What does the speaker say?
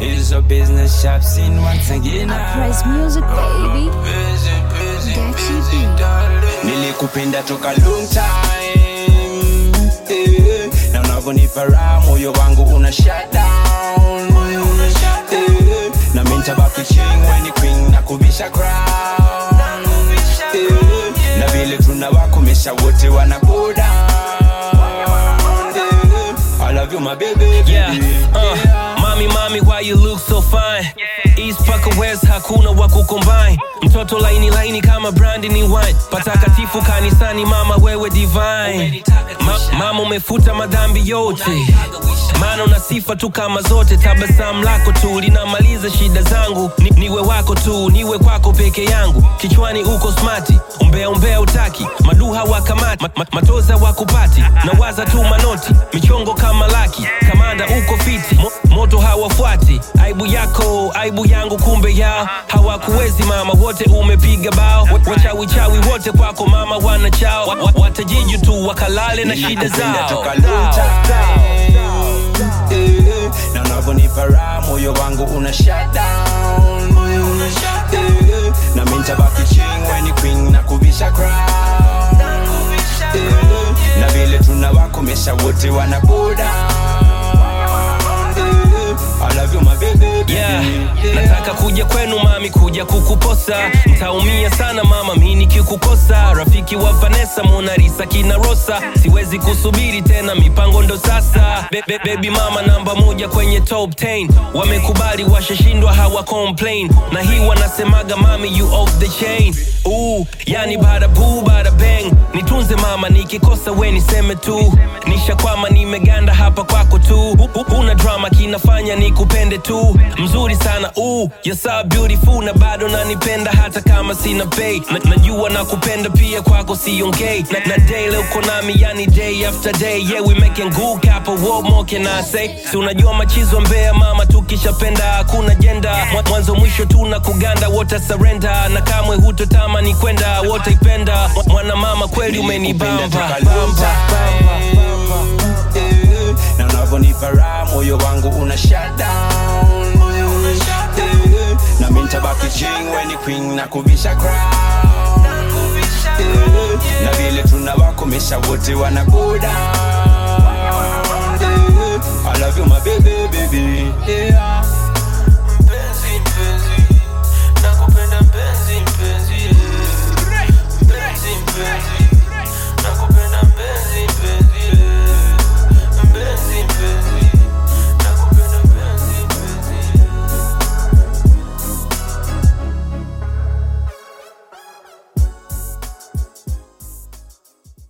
It's a business shop scene once again. Uprise music, baby. Busy, busy, Gachi busy, B. darling. Nilikupenda toka long time eh, na unavyonipa raha moyo wangu una shut down eh, na mimi nitabaki ching when you queen na kubisha crown eh, na vile tunawakomesha wote wana go down eh, I love you my baby, baby. Yeah, uh, mami mami why you look so fine East paka West hakuna wa kucombine mtoto laini laini kama brandi ni wine patakatifu kanisani mama wewe divine Ma, mama umefuta madhambi yote maana una sifa tu kama zote tabasamu lako tu linamaliza shida zangu ni, niwe wako tu niwe kwako peke yangu kichwani uko smati umbea umbea utaki maduha wakamati ma, ma, matoza wakupati na waza tu manoti michongo kama laki kamanda uko fiti Mo, moto hawafuati aibu yako aibu yangu kumbe yao hawakuwezi mama wote umepiga bao Wa- wachawichawi wote kwako mama wana chao Wa- wa- watajiju tu wakalale na shida Nilikupenda zao toka long time. Eh, na unavyonipa raha moyo wangu una shut down Eh, na mimi nitabaki ching when you queen na kubisha crown Eh, na vile tunawakomesha wote wana go down Eh, I love you my baby, baby. yeah. Yeah. nataka kuja kwenu mami kuja kukuposa ntaumia sana mama mi nikikukosa rafiki wa vanessa monarisa kina rosa siwezi kusubiri tena mipango ndo sasa be, be, baby mama namba moja kwenye top 10 wamekubali washashindwa hawa complain na hii wanasemaga mami you off the chain Ooh, yani bada boo bada bang nitunze mama nikikosa we niseme tu nishakwama nimeganda hapa kwako tu Hu- hu- una drama kinafanya nikupende tu mzuri sana Ooh, you're so beautiful na bado nanipenda hata kama sina pay na, najua nakupenda pia kwako siongei na, na day leo uko nami yani day after day yeah we making good couple what more can I say si unajua machizo mbea mama tukishapenda hakuna jenda Mwa- mwanzo mwisho tuna kuganda wote surrender na kamwe hutotamani kwenda wote ipenda Mwa- mwana mama kweli umenibamba Nilikupenda toka long time. Eh, na unavyonipa raha moyo wangu una shut down Eh, na mimi nitabaki ching when you queen na kubisha crown Eh, na vile tunawakomesha wote wana go down Eh, I love you my baby baby yeah.